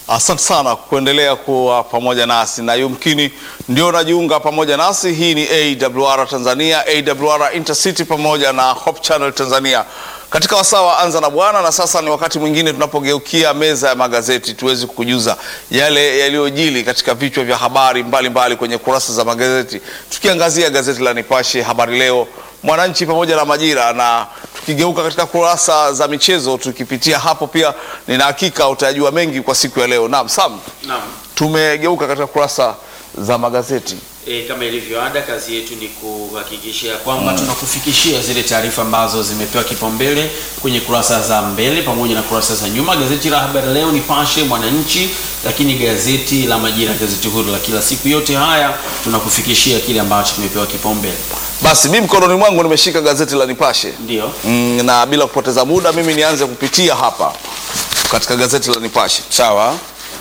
Asante sana kuendelea kuwa pamoja nasi na yumkini ndio unajiunga pamoja nasi. Hii ni AWR Tanzania, AWR Intercity pamoja na Hope Channel Tanzania katika wasaa wa Anza na Bwana, na sasa ni wakati mwingine tunapogeukia meza ya magazeti tuweze kukujuza yale yaliyojili katika vichwa vya habari mbalimbali mbali kwenye kurasa za magazeti, tukiangazia gazeti la Nipashe, Habari Leo, Mwananchi pamoja na Majira, na tukigeuka katika kurasa za michezo tukipitia hapo pia, nina hakika utajua mengi kwa siku ya leo. Naam, Sam, Naam. tumegeuka katika kurasa za magazeti. E, kama ilivyo ada, kazi yetu ni kuhakikisha kwamba tunakufikishia zile taarifa ambazo zimepewa kipaumbele kwenye kurasa za mbele pamoja na kurasa za nyuma. Gazeti la Habari Leo, Nipashe, Mwananchi, lakini gazeti la Majira, gazeti huru la kila siku. Yote haya tunakufikishia kile ambacho kimepewa kipaumbele. Basi mimi mkononi mwangu nimeshika gazeti la Nipashe. Ndio. Mm, na bila kupoteza muda mimi nianze kupitia hapa katika gazeti la Nipashe. Sawa.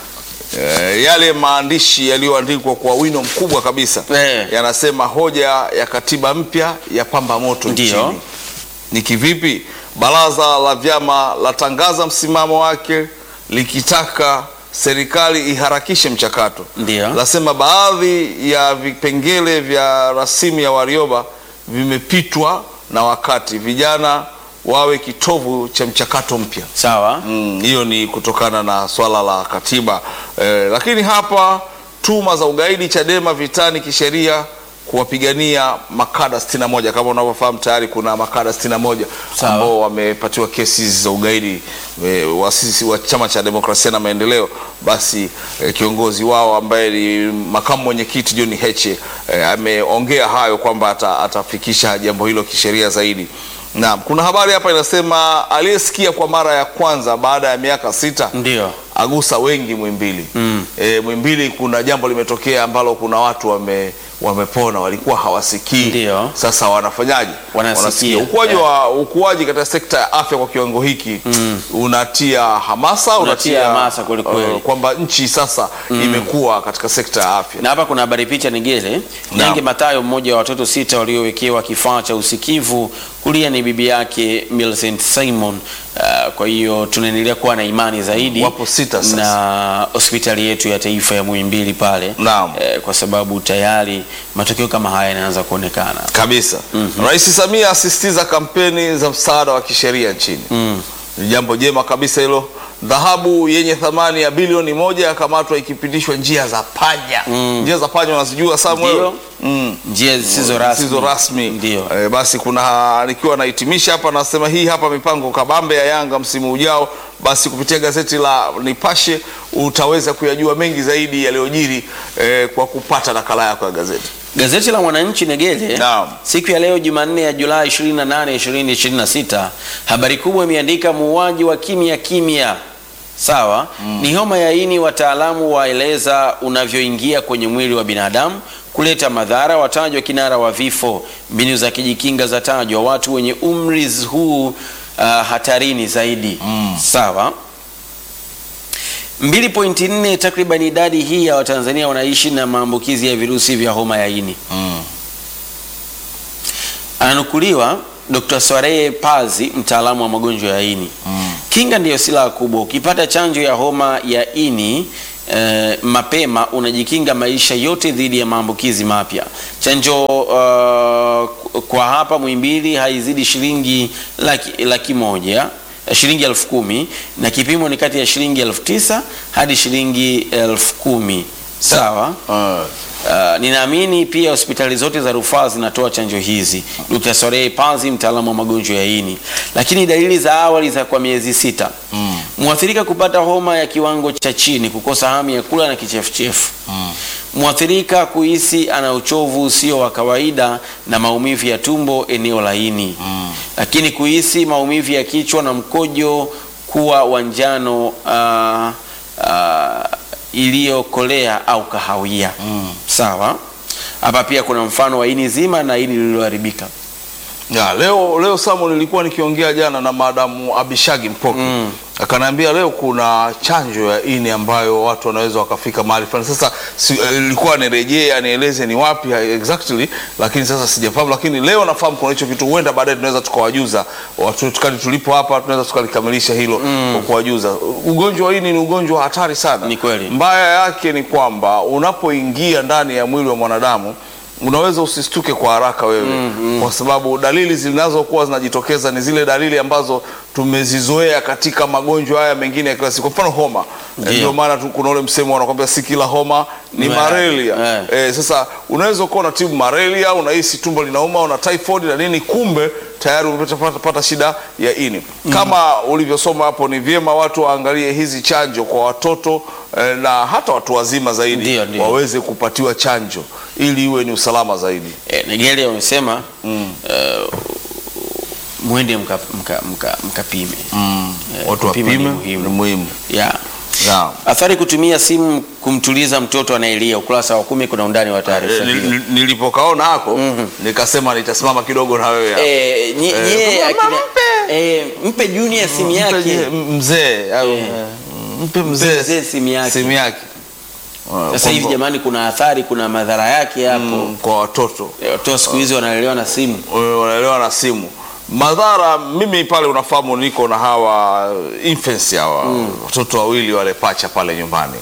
E, yale maandishi yaliyoandikwa kwa wino mkubwa kabisa Eh. yanasema hoja ya katiba mpya ya pamba moto Ndio. nchini. Ni kivipi? Baraza la vyama latangaza msimamo wake likitaka serikali iharakishe mchakato. Ndio. Lasema baadhi ya vipengele vya rasimu ya Warioba vimepitwa na wakati, vijana wawe kitovu cha mchakato mpya. Sawa. Mm, hiyo ni kutokana na swala la katiba eh, lakini hapa tuma za ugaidi Chadema vitani kisheria kuwapigania makada 61 kama unavyofahamu tayari kuna makada 61 Sawa. ambao wamepatiwa kesi za ugaidi eh, wasisi wa chama cha demokrasia na maendeleo basi eh, kiongozi wao ambaye ni makamu mwenyekiti John Heche eh, ameongea hayo kwamba ata, atafikisha jambo hilo kisheria zaidi Naam, kuna habari hapa inasema aliyesikia kwa mara ya kwanza baada ya miaka sita Ndio. agusa wengi Mwimbili. Mm. E, Mwimbili kuna jambo limetokea ambalo kuna watu wame wamepona walikuwa hawasikii. Ndio. Sasa wanafanyaje? Wanasikia. Ukuaji wa ukuaji katika sekta ya afya kwa kiwango hiki unatia hamasa, Unatia hamasa kweli kweli. uh, kwamba nchi sasa imekuwa katika sekta ya afya. na hapa kuna habari picha Nigele Nyange Matayo, mmoja wa watoto sita waliowekewa kifaa cha usikivu, kulia ni bibi yake Millicent Simon. Uh, kwa hiyo tunaendelea kuwa na imani zaidi Wapo sita sasa. na hospitali yetu ya taifa ya Muhimbili pale Naam. eh, kwa sababu tayari matokeo kama haya yanaanza kuonekana. kabisa. Rais Samia asisitiza kampeni za msaada wa kisheria nchini. Ni jambo jema kabisa hilo. Dhahabu yenye thamani ya bilioni moja yakamatwa ikipitishwa njia za panya. Njia za panya unazijua Samuel? Ndio. Mm. Njia zisizo rasmi, Zisizo rasmi. ndio Eh, basi kuna nikiwa nahitimisha hapa nasema hii hapa mipango kabambe ya Yanga msimu ujao. Basi kupitia gazeti la Nipashe utaweza kuyajua mengi zaidi yaliyojiri eh, kwa kupata nakala yako ya gazeti. Gazeti la Mwananchi Negele Naam. siku ya leo Jumanne ya Julai 28, 2026, habari kubwa imeandika muuaji wa kimya kimya. Sawa, ni homa ya ini, wataalamu waeleza unavyoingia kwenye mwili wa binadamu kuleta madhara, watajwa kinara wa vifo, mbinu za kujikinga zatajwa, watu wenye umri huu uh, hatarini zaidi. Sawa. 2.4 takriban idadi hii ya Watanzania wanaishi na maambukizi ya virusi vya homa ya ini. Ananukuliwa Dr. Sware Pazi, mtaalamu wa magonjwa ya ini. Kinga ndiyo silaha kubwa. Ukipata chanjo ya homa ya ini eh, mapema unajikinga maisha yote dhidi ya maambukizi mapya. Chanjo uh, kwa hapa Muhimbili haizidi shilingi laki, laki moja eh, shilingi elfu kumi na kipimo ni kati ya shilingi elfu tisa hadi shilingi elfu kumi sawa. Ah. Uh, ninaamini pia hospitali zote za rufaa zinatoa chanjo hizi. Dr. Sorei Pazi, mtaalamu wa magonjwa ya ini. Lakini dalili za awali za kwa miezi sita, mwathirika kupata homa ya kiwango cha chini, kukosa hamu ya kula na kichefuchefu, mwathirika kuhisi ana uchovu usio wa kawaida na maumivu ya tumbo eneo la ini, lakini kuhisi maumivu ya kichwa na mkojo kuwa wa njano uh, uh, iliyokolea au kahawia. Sawa. Hapa pia kuna mfano wa ini zima na ini lililoharibika. Ya, leo leo Samu, nilikuwa nikiongea jana na madamu Abishagi Mpoki Mm. akaniambia leo kuna chanjo ya ini ambayo watu wanaweza wakafika mahali fulani. Sasa si, eh, ilikuwa nirejee anieleze ni wapi ha- exactly, lakini sasa sijafahamu, lakini leo nafahamu kuna hicho kitu, huenda baadaye tunaweza tukawajuza watu tukali tulipo hapa, tunaweza tukalikamilisha hilo kwa kuwajuza. Ugonjwa wa ini ni ugonjwa wa hatari sana. Ni kweli. Mbaya yake ni kwamba unapoingia ndani ya mwili wa mwanadamu unaweza usistuke kwa haraka wewe kwa sababu dalili zinazokuwa zinajitokeza ni zile dalili ambazo tumezizoea katika magonjwa haya mengine ya kila siku. Kwa mfano homa, Ndio. ndio maana tu kuna ule msemo wanakwambia si kila homa ni Ni malaria. malaria. Eh, sasa unaweza kuwa unatibu malaria, unahisi tumbo linauma, una typhoid na nini, kumbe tayari umepata pata shida ya ini. Kama ulivyosoma hapo, ni vyema watu waangalie hizi chanjo kwa watoto eh, na hata watu wazima zaidi Ndio, ndio. waweze kupatiwa chanjo ili iwe ni usalama zaidi. E, Nigeria wamesema eh, mwende mkapime mka, mka, mkapime. Eh, Watu kupima wapime ni ni muhimu. muhimu. Yeah. Naam. Athari kutumia simu kumtuliza mtoto anayelia, ukurasa wa kumi kuna undani wa taarifa Eh, hiyo. nil- nil- Nilipokaona hako nikasema nitasimama kidogo na wewe hapo. Eh, nye- Eh, nye, mama, akina- mpe. eh, mpe Junior simu Mpe yake je- mzee au Eh. mpe mzee mzee simu yake. simu yake. Sasa hivi jamani, kuna athari, kuna madhara yake hapo. Mm, kwa watoto Eh, Watoto siku hizi wanalelewa na simu. Eh, wanaelewa na simu madhara. Mimi pale unafahamu, niko na hawa infants hawa watoto wawili wale pacha pale nyumbani,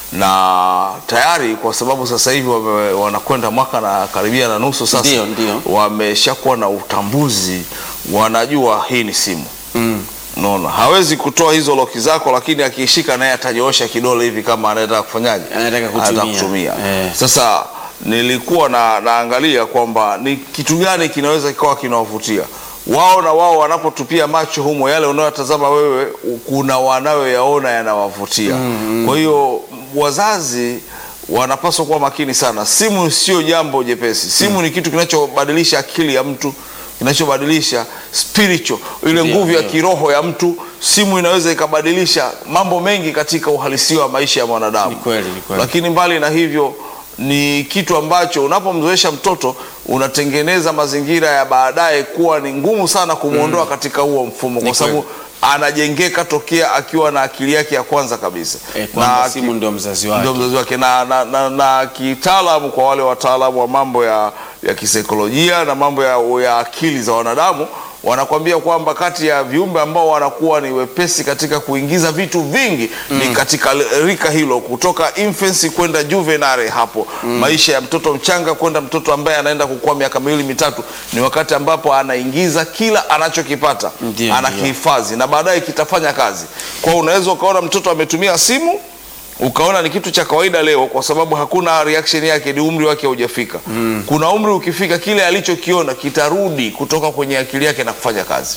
na tayari kwa sababu sasa hivi wame- wanakwenda mwaka na karibia na nusu sasa, Ndio, ndio. wameshakuwa na utambuzi, wanajua hii ni simu Mm. Unaona, hawezi kutoa hizo loki zako, lakini akiishika naye atanyoosha kidole hivi kama anataka kufanyaje, Anataka kutumia. Anataka kutumia. Eh. Sasa nilikuwa na, naangalia kwamba ni kitu gani kinaweza kikawa kinawavutia wao, na wao wanapotupia macho humo, yale unayotazama wewe, kuna wanayoyaona yanawavutia. Kwa hiyo wazazi wanapaswa kuwa makini sana. Simu sio jambo jepesi. Simu ni kitu kinachobadilisha akili ya mtu kinachobadilisha spiritual ile Ndio, nguvu ya ndio. kiroho ya mtu. Simu inaweza ikabadilisha mambo mengi katika uhalisia wa maisha ya mwanadamu. Ni kweli, ni kweli. Lakini mbali na hivyo, ni kitu ambacho unapomzoesha mtoto unatengeneza mazingira ya baadaye kuwa ni ngumu sana kumwondoa katika huo mfumo, Ni kwa sababu anajengeka tokea akiwa na akili yake ya kwanza kabisa Eh, kwamba Na simu ki- ndio mzazi wake. ndio mzazi wake na, na, na, na kitaalamu kwa wale wataalamu wa mambo ya, ya kisaikolojia na mambo ya, ya akili za wanadamu wanakwambia kwamba kati ya viumbe ambao wanakuwa ni wepesi katika kuingiza vitu vingi ni katika rika hilo, kutoka infancy kwenda juvenile hapo maisha ya mtoto mchanga kwenda mtoto ambaye anaenda kukua miaka miwili mitatu, ni wakati ambapo anaingiza kila anachokipata Ndio, anakihifadhi na baadaye kitafanya kazi. Kwa hiyo unaweza ukaona mtoto ametumia simu ukaona ni kitu cha kawaida leo, kwa sababu hakuna reaction yake, ni umri wake haujafika. Kuna umri ukifika, kile alichokiona kitarudi kutoka kwenye akili yake na kufanya kazi.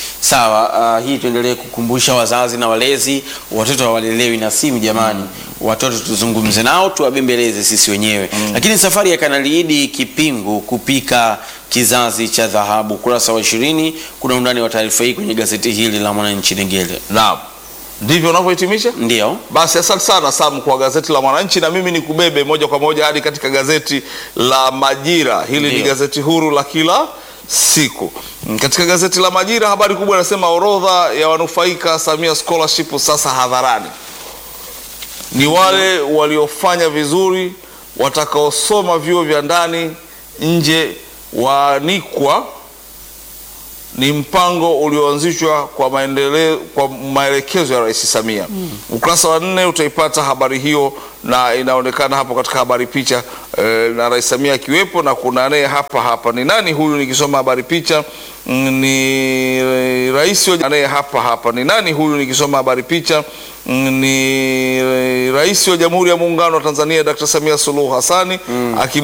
Sawa, uh, hii tuendelee kukumbusha wazazi na walezi, watoto hawalelewi na simu jamani. Watoto tuzungumze nao, tuwabembeleze sisi wenyewe. Lakini safari ya Kanali Idi Kipingu kupika kizazi cha dhahabu, ukurasa wa ishirini, kuna undani wa taarifa hii kwenye gazeti hili la Mwananchi Negele. Naam, ndivyo unavyohitimisha. Ndio. Basi asante sana Sam kwa gazeti la Mwananchi, na mimi nikubebe moja kwa moja hadi katika gazeti la Majira. Hili ni Ndio. gazeti huru la kila siku. Mm, Katika gazeti la Majira habari kubwa inasema orodha ya wanufaika Samia Scholarship sasa hadharani. Ni wale waliofanya vizuri watakaosoma vyuo vya ndani nje waanikwa ni mpango ulioanzishwa kwa maendeleo kwa maelekezo ya Rais Samia. Ukurasa wa nne utaipata habari hiyo, na inaonekana hapo katika habari picha eh, na Rais Samia akiwepo, na kuna naye hapa hapa. Ni nani huyu? Nikisoma habari picha mm, ni eh, rais wa naye hapa hapa. Ni nani huyu? Nikisoma habari picha mm, ni eh, rais wa Jamhuri ya Muungano wa Tanzania Dr. Samia Suluhu Hassani aki